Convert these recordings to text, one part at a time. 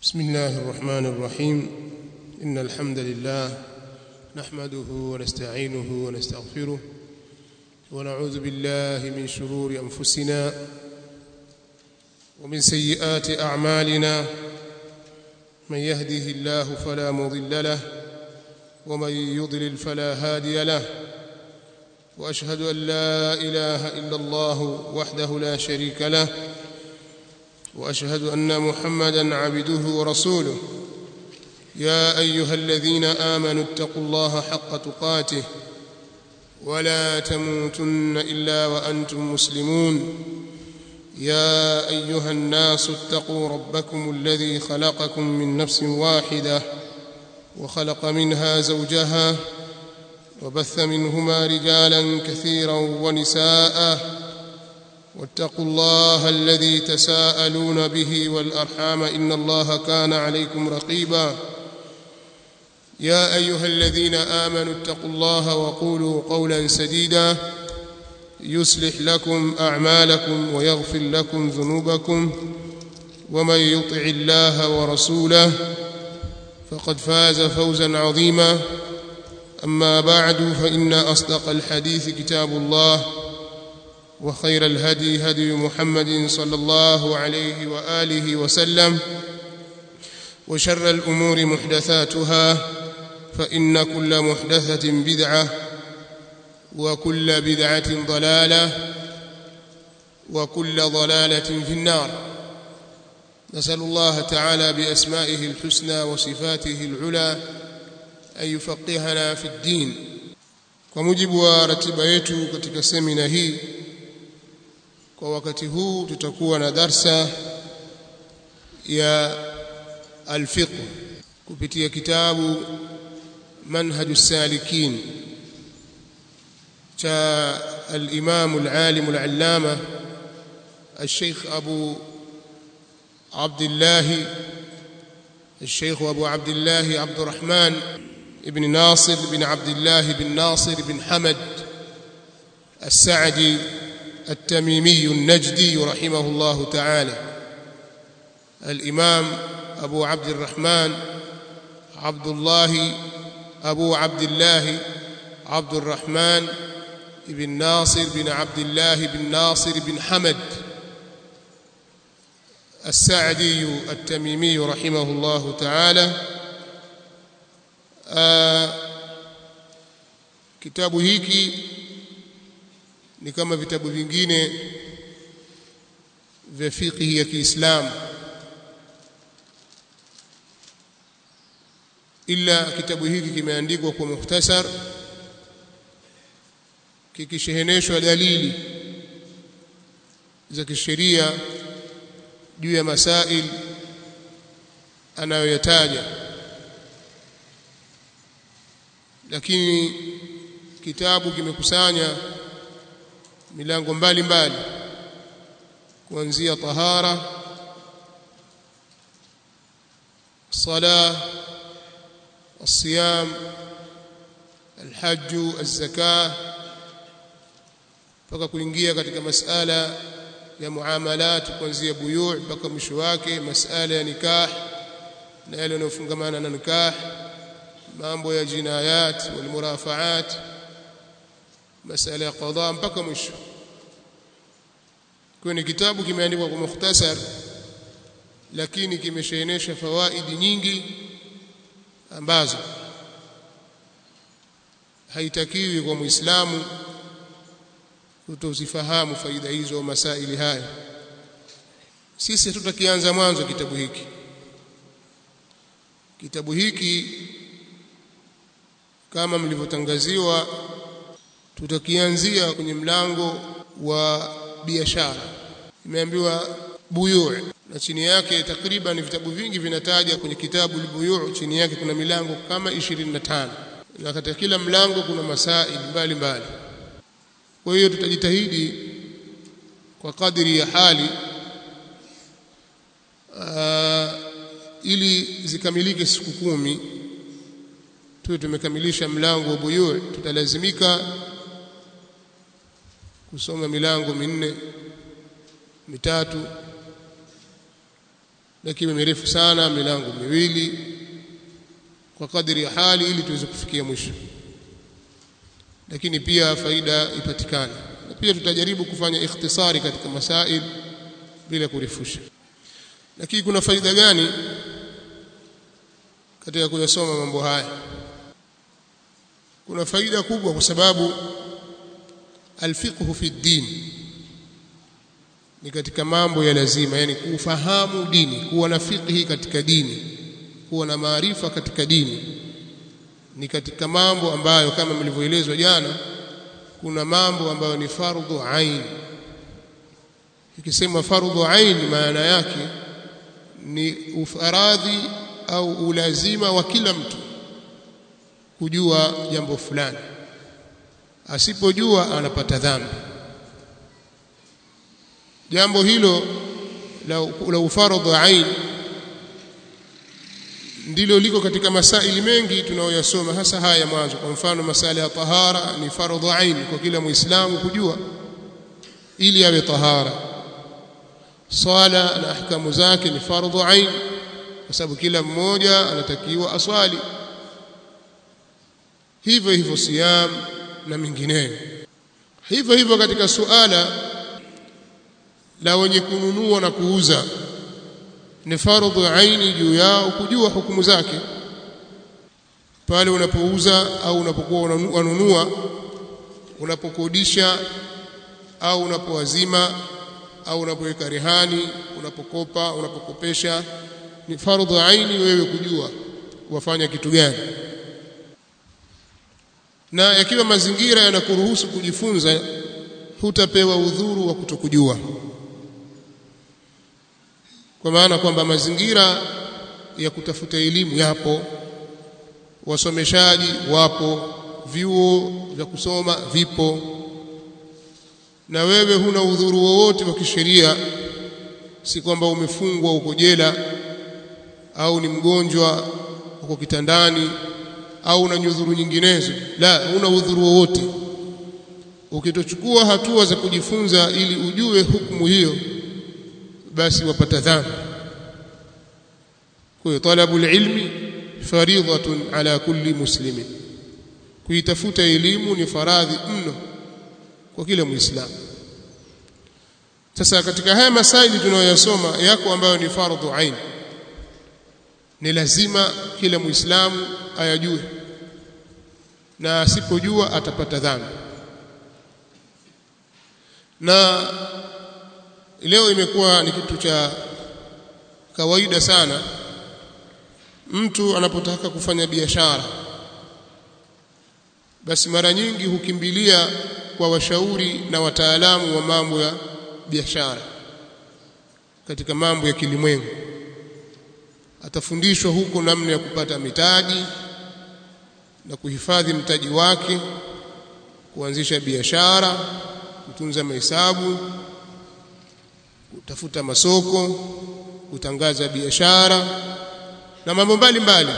بسم الله الرحمن الرحيم إن الحمد لله نحمده ونستعينه ونستغفره ونعوذ بالله من شرور أنفسنا ومن سيئات أعمالنا من يهده الله فلا مضل له ومن يضلل فلا هادي له وأشهد أن لا إله إلا الله وحده لا شريك له واشهد ان محمدا عبده ورسوله يا ايها الذين امنوا اتقوا الله حق تقاته ولا تموتن الا وانتم مسلمون يا ايها الناس اتقوا ربكم الذي خلقكم من نفس واحده وخلق منها زوجها وبث منهما رجالا كثيرا ونساء واتقوا الله الذي تساءلون به والارحام ان الله كان عليكم رقيبا يا ايها الذين امنوا اتقوا الله وقولوا قولا سديدا يصلح لكم اعمالكم ويغفر لكم ذنوبكم ومن يطع الله ورسوله فقد فاز فوزا عظيما اما بعد فان اصدق الحديث كتاب الله وخير الهدي هدي محمد صلى الله عليه واله وسلم وشر الامور محدثاتها فان كل محدثه بدعه وكل بدعه ضلاله وكل ضلاله في النار نسال الله تعالى باسمائه الحسنى وصفاته العلى ان يفقهنا في الدين kwa mujibu wa ratiba yetu katika semina hii kwa wakati huu tutakuwa na darsa ya alfiqh kupitia kitabu manhaj salikin cha al-imam al-alim al-allama الشيخ أبو عبد الله الشيخ أبو عبد الله عبد الرحمن بن ناصر بن عبد الله بن ناصر بن حمد السعدي التميمي النجدي رحمه الله تعالى الإمام أبو عبد الرحمن عبد الله أبو عبد الله عبد الرحمن بن ناصر بن عبد الله بن ناصر بن حمد السعدي التميمي رحمه الله تعالى آه kitabu hiki ni kama vitabu vingine vya fiqhi ya Kiislamu ila kitabu hiki kimeandikwa kwa mukhtasar kikisheheneshwa dalili za kisheria juu ya masail anayoyataja lakini kitabu kimekusanya milango mbalimbali kuanzia tahara sala الصيام الحج الزكاه mpaka kuingia katika masala ya muamalat kuanzia buyu' mpaka mwisho wake masala ya nikah na yale yanayofungamana na nikah mambo ya jinayat wal murafaat masala ya qadha mpaka mwisho kwa ni kitabu kimeandikwa kwa mukhtasar lakini kimeshaenesha fawaidi nyingi ambazo haitakiwi kwa muislamu kutozifahamu faida hizo masaili haya sisi tutakianza mwanzo kitabu hiki kitabu hiki kama mlivyotangaziwa tutakianzia kwenye mlango wa biashara imeambiwa buyu' na chini yake takriban vitabu vingi vinataja kwenye kitabu buyu' chini yake kuna milango kama 25 na katika kila mlango kuna masaili mbalimbali kwa hiyo tutajitahidi kwa kadiri ya hali aa, ili zikamilike siku kumi tuwe tumekamilisha mlango wa buyu tutalazimika kusoma milango minne mitatu lakini mirefu sana milango miwili kwa kadri ya hali ili tuweze kufikia mwisho lakini pia faida ipatikane na pia tutajaribu kufanya ikhtisari katika masail bila kurefusha lakini kuna faida gani katika kuyasoma mambo haya kuna faida kubwa kwa sababu alfiqhu fi din ni katika mambo ya lazima yani kufahamu dini kuwa na fiqhi katika dini kuwa na maarifa katika dini ni katika mambo ambayo kama mlivyoelezwa jana kuna mambo ambayo ni fardhu ain ikisema fardhu ain maana yake ni ufaradhi au ulazima wa kila mtu kujua jambo fulani asipojua anapata dhambi jambo hilo la, la ufardhu ain ndilo liko katika masaili mengi tunayoyasoma hasa haya ya mwanzo kwa mfano masala ya tahara ni fardhu ain kwa kila muislamu kujua ili awe tahara swala na ahkamu zake ni fardhu ain kwa sababu kila mmoja anatakiwa aswali hivyo hivyo siyam na mingineyo hivyo hivyo katika suala la wenye kununua na kuuza ni fardhu aini juu yao kujua hukumu zake pale unapouza au unapokuwa unanunua unapokodisha au unapowazima au unapoweka rehani unapokopa unapokopesha ni fardhu aini wewe kujua wafanya kitu gani na yakiwa mazingira yanakuruhusu kujifunza hutapewa udhuru wa kutokujua kwa maana kwamba mazingira ya kutafuta elimu yapo wasomeshaji wapo vyuo vya kusoma vipo na wewe huna udhuru wowote wa kisheria si kwamba umefungwa uko jela au ni mgonjwa uko kitandani au una nyudhuru nyinginezo la huna udhuru wowote ukitochukua hatua za kujifunza ili ujue hukumu hiyo basi wapata dhambi kwa hiyo talabu ilmi faridhatun ala kulli muslimin kuitafuta elimu ni faradhi mno kwa kila muislamu sasa katika haya masaili tunayoyasoma yako ambayo ni fardhu ain ni lazima kila muislamu ayajue na asipojua atapata dhambi na leo imekuwa ni kitu cha kawaida sana mtu anapotaka kufanya biashara basi mara nyingi hukimbilia kwa washauri na wataalamu wa mambo ya biashara katika mambo ya kilimwengu atafundishwa huko namna ya kupata mitaji na kuhifadhi mtaji wake kuanzisha biashara kutunza mahesabu kutafuta masoko kutangaza biashara na mambo mbalimbali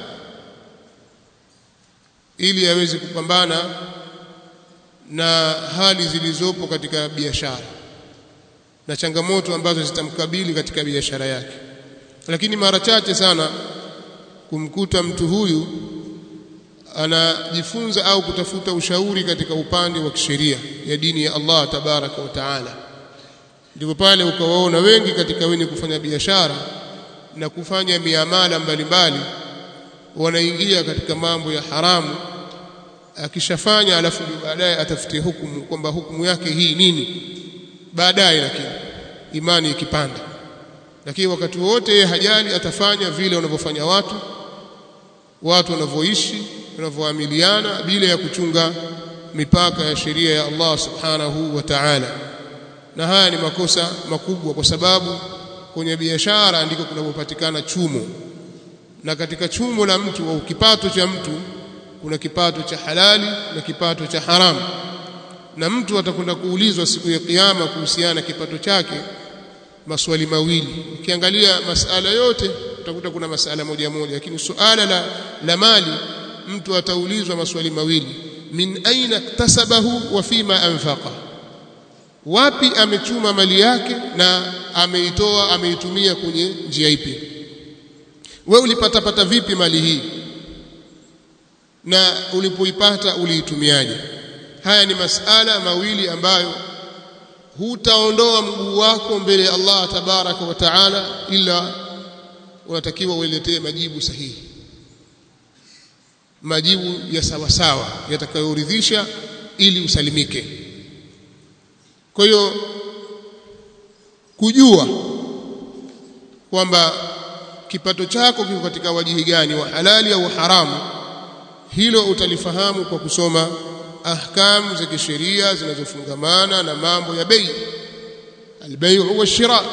ili aweze kupambana na hali zilizopo katika biashara na changamoto ambazo zitamkabili katika biashara yake lakini mara chache sana kumkuta mtu huyu anajifunza au kutafuta ushauri katika upande wa kisheria ya dini ya Allah tabaraka wa taala ndipo pale ukawaona wengi katika wenye kufanya biashara na kufanya miamala mbalimbali wanaingia katika mambo ya haramu akishafanya alafu baadaye atafutie hukumu kwamba hukumu yake hii nini baadaye lakini imani ikipanda lakini wakati wote yeye hajali atafanya vile wanavyofanya watu watu wanavyoishi wanavyoamiliana bila ya kuchunga mipaka ya sheria ya Allah subhanahu wa ta'ala na haya ni makosa makubwa kwa sababu kwenye biashara ndiko kunapopatikana chumo na katika chumo la mtu au kipato cha mtu kuna kipato cha halali na kipato cha haramu na mtu atakwenda kuulizwa siku ya kiyama kuhusiana na kipato chake maswali mawili ukiangalia masala yote utakuta kuna masala moja moja lakini suala la, la mali mtu ataulizwa maswali mawili min aina iktasabahu wa fima anfaqa wapi amechuma mali yake na ameitoa ameitumia kwenye njia ipi we ulipatapata vipi mali hii na ulipoipata uliitumiaje haya ni masala mawili ambayo hutaondoa mguu wako mbele ya Allah tabaraka wa taala ila unatakiwa ueletee majibu sahihi majibu ya sawa sawa yatakayoridhisha ili usalimike kwa hiyo kujua kwamba kipato chako kiko katika wajihi gani wa halali au haramu hilo utalifahamu kwa kusoma ahkamu za kisheria zinazofungamana na mambo ya bei albayu wa shira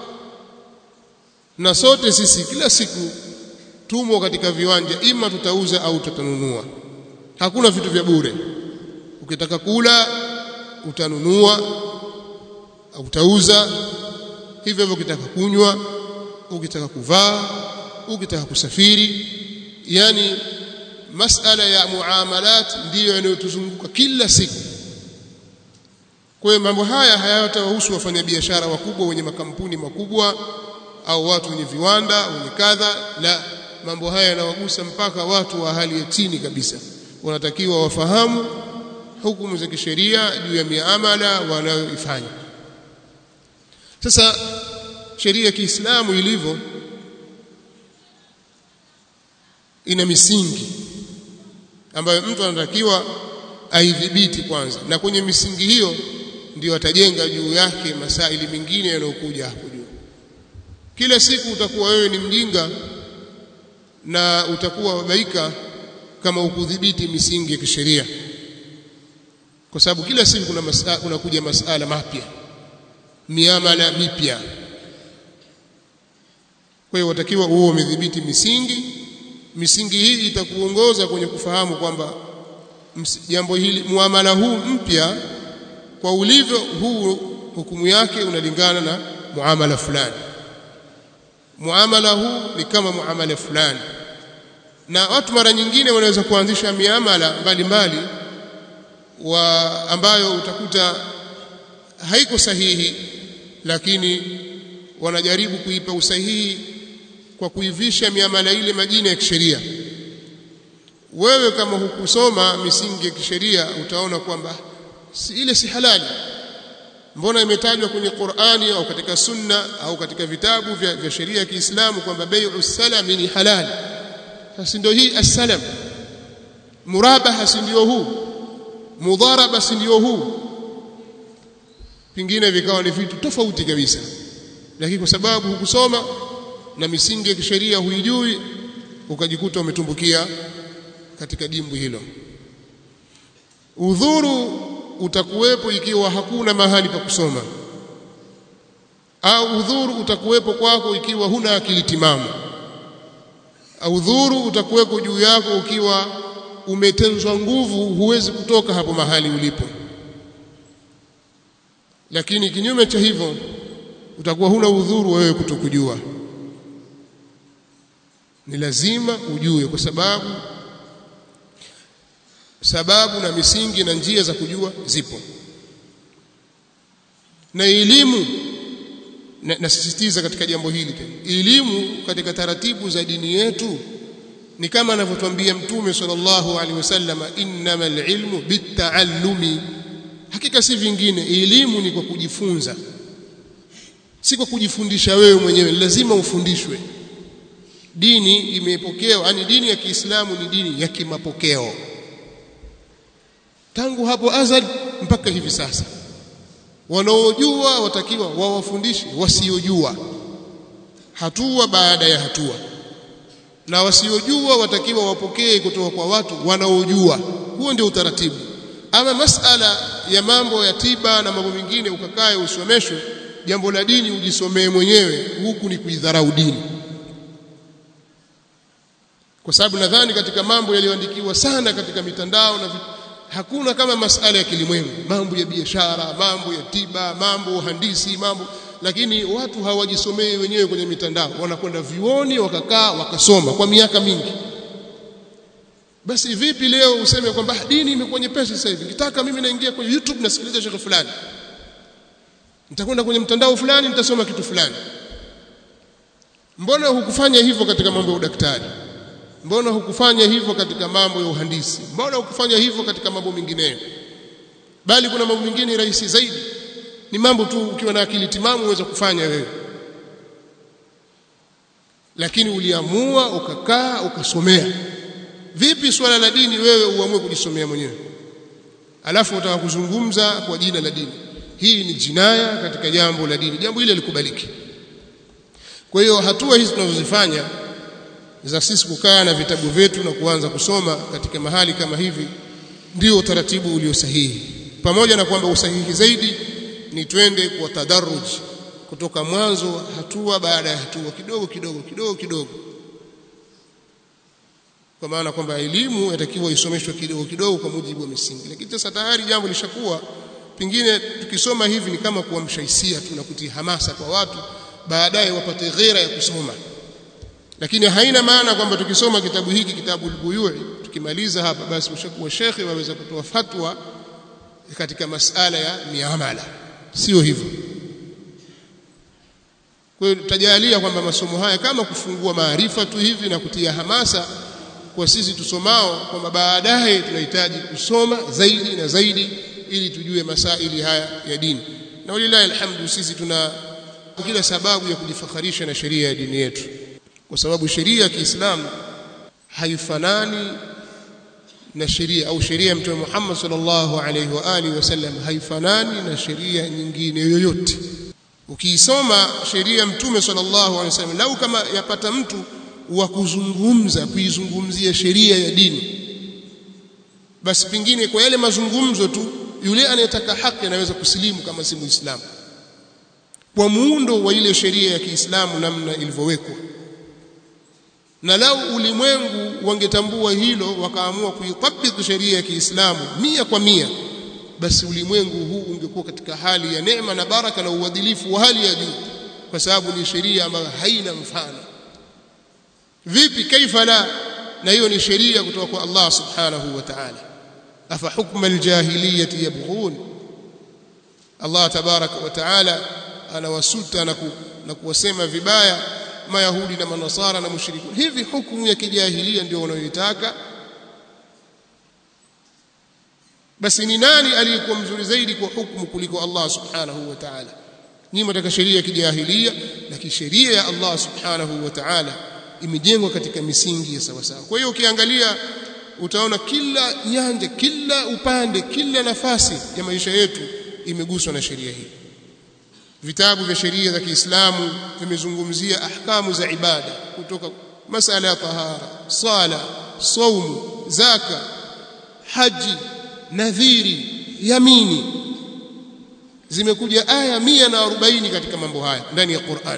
na sote sisi kila siku tumo katika viwanja ima tutauza au tutanunua hakuna vitu vya bure ukitaka kula utanunua au utauza hivyo hivyo ukitaka kunywa ukitaka kuvaa ukitaka kusafiri yani masala ya muamalat ndiyo yanayotuzunguka kila siku kwa hiyo mambo haya hayatawahusu wafanyabiashara wakubwa wenye makampuni makubwa au watu wenye viwanda wenye kadha la mambo haya yanawagusa mpaka watu wa hali ya chini kabisa wanatakiwa wafahamu hukumu za kisheria juu ya miamala wanayoifanya sasa sheria ya Kiislamu ilivyo ina misingi ambayo mtu anatakiwa aidhibiti kwanza na kwenye misingi hiyo ndio atajenga juu yake masaili mengine yanayokuja hapo juu kila siku utakuwa wewe ni mjinga na utakuwa wabaika kama ukudhibiti misingi ya kisheria kwa sababu kila siku kuna masala, kuna kuja masala mapya miamala mipya kwa hiyo watakiwa uwe umedhibiti misingi misingi hii itakuongoza kwenye kufahamu kwamba jambo hili muamala huu mpya kwa ulivyo huu hukumu yake unalingana na muamala fulani muamala huu ni kama muamala fulani na watu mara nyingine wanaweza kuanzisha miamala mbalimbali wa ambayo utakuta haiko sahihi lakini wanajaribu kuipa usahihi kwa kuivisha miamala ile majina ya kisheria wewe kama hukusoma misingi ya kisheria utaona kwamba si ile si halali mbona imetajwa kwenye Qur'ani au katika sunna au katika vitabu vya, vya sheria ya Kiislamu kwamba bai'u salam ni halali sasa ndio hii as-salam murabaha si ndio huu mudharaba si ndio huu pingine vikawa ni vitu tofauti kabisa lakini kwa sababu hukusoma na misingi ya kisheria huijui ukajikuta umetumbukia katika dimbwi hilo udhuru utakuwepo ikiwa hakuna mahali pa kusoma au udhuru utakuwepo kwako ikiwa huna akili timamu au udhuru utakuwepo juu yako ukiwa umetenzwa nguvu huwezi kutoka hapo mahali ulipo lakini kinyume cha hivyo utakuwa huna udhuru wewe kutokujua ni lazima ujue kwa sababu sababu na misingi na njia za kujua zipo na elimu nasisitiza na katika jambo hili tena elimu katika taratibu za dini yetu ni kama anavyotuambia mtume sallallahu alaihi wasallam innamal ilmu bitaallumi hakika si vingine elimu ni kwa kujifunza si kwa kujifundisha wewe mwenyewe lazima ufundishwe dini imepokewa yani dini ya Kiislamu ni dini ya kimapokeo tangu hapo azali mpaka hivi sasa wanaojua watakiwa wawafundishe wasiojua hatua baada ya hatua na wasiojua watakiwa wapokee kutoka kwa watu wanaojua huo ndio utaratibu ama masala ya mambo ya tiba na mambo mengine ukakae usomeshwe jambo la dini ujisomee mwenyewe huku ni kuidharau dini kwa sababu nadhani katika mambo yaliyoandikiwa sana katika mitandao na vitu, hakuna kama masala ya kilimwengu mambo ya biashara mambo ya tiba mambo uhandisi mambo lakini watu hawajisomei wenyewe kwenye mitandao wanakwenda vioni wakakaa wakasoma kwa miaka mingi basi vipi leo useme kwamba dini imekuwa nyepesi sasa hivi nikitaka mimi naingia kwenye YouTube nasikiliza shekhe fulani nitakwenda kwenye mtandao fulani nitasoma kitu fulani mbona hukufanya hivyo katika mambo ya udaktari mbona hukufanya hivyo katika mambo ya uhandisi mbona hukufanya hivyo katika mambo mengineyo bali kuna mambo mengine rahisi zaidi ni mambo tu ukiwa na akili timamu uweza kufanya wewe lakini uliamua ukakaa ukasomea vipi swala la dini wewe uamue kujisomea mwenyewe alafu utaka kuzungumza kwa jina la dini hii ni jinaya katika jambo la dini jambo hili likubaliki kwa hiyo hatua hizi tunazozifanya za sisi kukaa na vitabu vyetu na kuanza kusoma katika mahali kama hivi ndio utaratibu ulio sahihi pamoja na kwamba usahihi zaidi ni twende kwa tadarruj kutoka mwanzo hatua baada ya hatua kidogo kidogo kidogo kidogo kwa maana kwamba elimu yatakiwa isomeshwe kidogo kidogo kwa mujibu wa misingi lakini sasa tayari jambo lishakuwa pengine tukisoma hivi ni kama kuamsha hisia tu na kutia hamasa kwa watu baadaye wapate ghera ya kusoma lakini haina maana kwamba tukisoma kitabu hiki kitabu al-Buyui tukimaliza hapa basi ushakuwa shekhe waweza kutoa fatwa katika masala ya miamala sio hivyo kwa hiyo tutajalia kwamba masomo haya kama kufungua maarifa tu hivi na kutia hamasa kwa sisi tusomao kwamba baadaye tunahitaji kusoma zaidi na zaidi ili tujue masaili haya ya dini na walilahi alhamdu sisi tuna kila sababu ya kujifakharisha na sheria ya dini yetu kwa sababu sheria ya Kiislamu haifanani na sheria au sheria ya Mtume Muhammad sallallahu alaihi wa alihi wasallam haifanani na sheria nyingine yoyote ukiisoma sheria ya Mtume sallallahu alaihi wasallam lau kama yapata mtu wa kuzungumza kuizungumzia sheria ya dini basi pingine kwa yale mazungumzo tu yule anayetaka haki anaweza kusilimu kama si muislamu kwa muundo wa ile sheria ya Kiislamu namna ilivyowekwa na lau ulimwengu wangetambua hilo wakaamua kuitabiki sheria ya Kiislamu mia kwa mia basi ulimwengu huu ungekuwa katika hali ya neema na baraka na uadilifu wa hali ya juu kwa sababu ni sheria ambayo haina mfano vipi kaifa la na hiyo ni sheria kutoka kwa Allah subhanahu wa ta'ala afa hukma aljahiliyati yabghun Allah tabaraka wa ta'ala anawasuta na, ku, na kuwasema vibaya mayahudi na manasara na mushrikun hivi hukumu ya kijahilia ndio wanayoitaka basi ni nani aliyekuwa mzuri zaidi kwa hukumu kuliko Allah subhanahu wa ta'ala nyinyi mtaka sheria ya kijahilia lakini sheria ya Allah subhanahu wa ta'ala imejengwa katika misingi ya sawa sawa kwa hiyo ukiangalia utaona kila nyanja kila upande kila nafasi ya maisha yetu imeguswa na sheria hii vitabu vya sheria za Kiislamu vimezungumzia ahkamu za ibada kutoka masala ya tahara sala saumu zaka haji nadhiri yamini zimekuja aya 140 katika mambo haya ndani ya Qur'an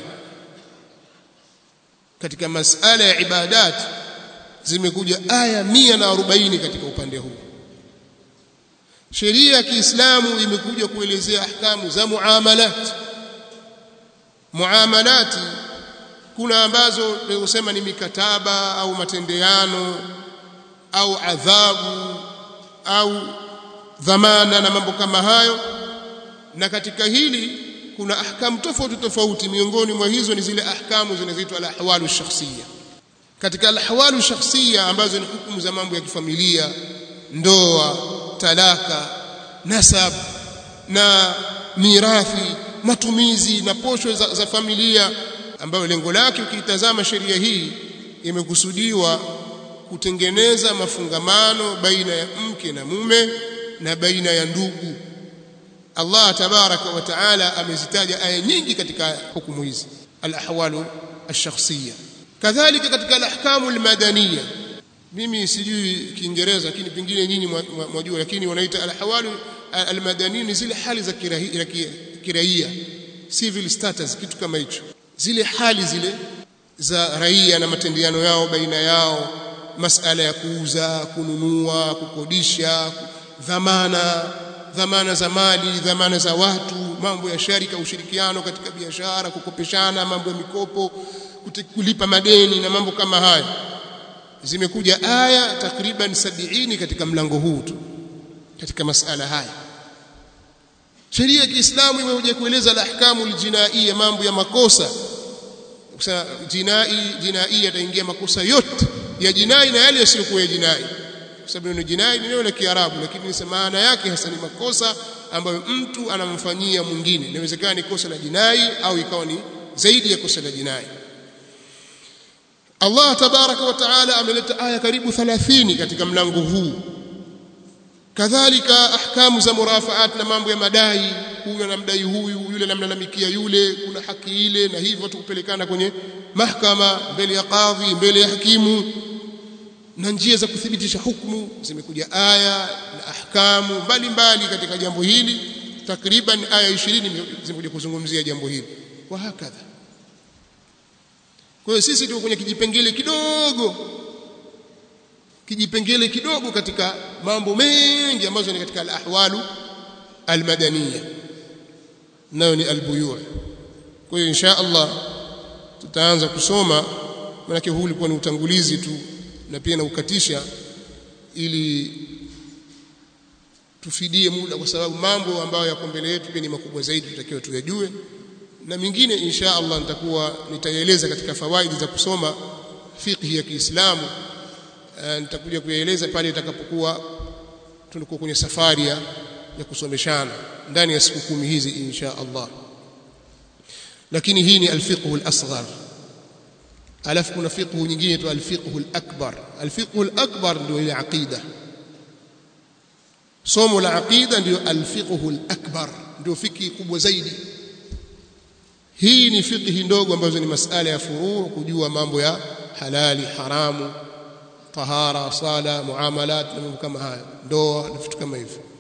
katika masala ya ibadat zimekuja aya 140 katika upande huu sheria ya Kiislamu imekuja kuelezea ahkamu za muamalat muamalati kuna ambazo tunasema ni mikataba au matendeano au adhabu au dhamana na mambo kama hayo na katika hili kuna ahkamu tofauti tofauti miongoni mwa hizo ni zile ahkamu zinazoitwa al-ahwalu shakhsiyya katika al-ahwalu shakhsiyya ambazo ni hukumu za mambo ya kifamilia ndoa talaka nasab na mirathi matumizi na posho za, za familia ambayo lengo lake ukiitazama sheria hii imekusudiwa kutengeneza mafungamano baina ya mke na mume na baina ya ndugu Allah tabaraka wa taala amezitaja aya nyingi katika hukumu hizi al-ahwalu ash-shakhsiyya kadhalika katika al-ahkamu al-madaniyya mimi sijui kiingereza lakini pengine nyinyi mwajua lakini wanaita al-ahwalu al-madaniyya ni zile hali za kiraia civil status kitu kama hicho zile hali zile za raia na matendeano yao baina yao masala ya kuuza kununua kukodisha dhamana dhamana za mali dhamana za watu mambo ya sharika ushirikiano katika biashara kukopeshana mambo ya mikopo kulipa madeni na mambo kama hayo zimekuja aya takriban sabini katika mlango huu tu katika masala haya sheria ya Kiislamu imekuja kueleza al-ahkamu al-jinaiya mambo ya makosa kusema jinai jinai yataingia makosa yote ya jinai na yale yasiyokuwa ya jinai kwa sababu neno jinai ni neno la Kiarabu lakini maana yake hasa ni makosa ambayo mtu anamfanyia mwingine inawezekana ni kosa la jinai au ikawa ni zaidi ya kosa la jinai Allah tabaraka wa taala ameleta aya karibu 30 katika mlango huu kadhalika ahkamu za murafaat na mambo ya madai huyu anamdai huyu yule anamlalamikia yule kuna haki ile na hivyo tukupelekana kwenye mahkama mbele ya kadhi mbele ya hakimu na njia za kuthibitisha hukumu zimekuja aya na ahkamu mbalimbali katika jambo hili takriban aya 20 zimekuja kuzungumzia jambo hili wa hakadha kwa hiyo sisi tuko kwenye kijipengele kidogo kijipengele kidogo katika mambo mengi ambazo ni katika al-ahwalu al-madaniya nayo ni al-buyu' kwa hiyo insha Allah tutaanza kusoma maana huu ulikuwa ni utangulizi tu na pia na ukatisha ili tufidie muda kwa sababu mambo ambayo yako mbele yetu pia ni makubwa zaidi tutakiwa tuyajue na mingine insha Allah nitakuwa nitaeleza katika fawaidi za kusoma fiqh ya Kiislamu nitakuja kuyaeleza pale itakapokuwa tunakuwa kwenye safari ya, ya kusomeshana ndani ya siku kumi hizi insha Allah lakini hii ni alfiqh al-asghar alafu kuna fiqh nyingine tu alfiqh al-akbar alfiqh al-akbar ndio ile aqida somo la aqida ndio alfiqh al-akbar ndio fiki kubwa zaidi hii ni fiqh ndogo ambazo ni masala ya furuu kujua mambo ya halali haramu tahara sala muamalat na mambo kama haya ndoa na vitu kama hivyo